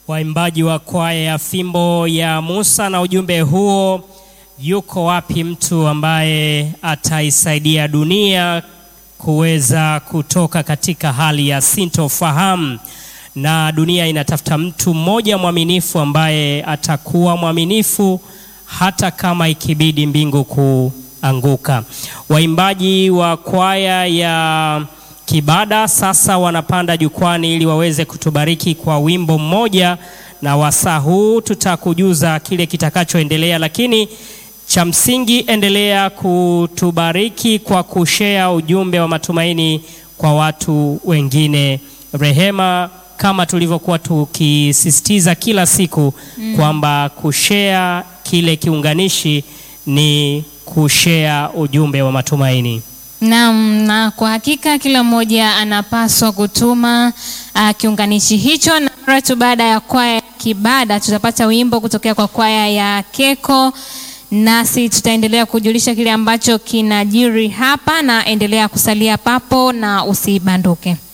waimbaji wa kwaya ya Fimbo ya Musa na ujumbe huo, yuko wapi mtu ambaye ataisaidia dunia kuweza kutoka katika hali ya sintofahamu, na dunia inatafuta mtu mmoja mwaminifu ambaye atakuwa mwaminifu hata kama ikibidi mbingu kuanguka. Waimbaji wa kwaya ya Kibada sasa wanapanda jukwani ili waweze kutubariki kwa wimbo mmoja, na wasaa huu tutakujuza kile kitakachoendelea, lakini cha msingi endelea kutubariki kwa kushare ujumbe wa matumaini kwa watu wengine. Rehema, kama tulivyokuwa tukisisitiza kila siku mm, kwamba kushare kile kiunganishi ni kushare ujumbe wa matumaini. Naam, na kwa hakika kila mmoja anapaswa kutuma uh, kiunganishi hicho, na mara tu baada ya kwaya ya Kibada tutapata wimbo kutokea kwa kwaya ya Keko, nasi tutaendelea kujulisha kile ambacho kinajiri hapa, na endelea kusalia papo na usibanduke.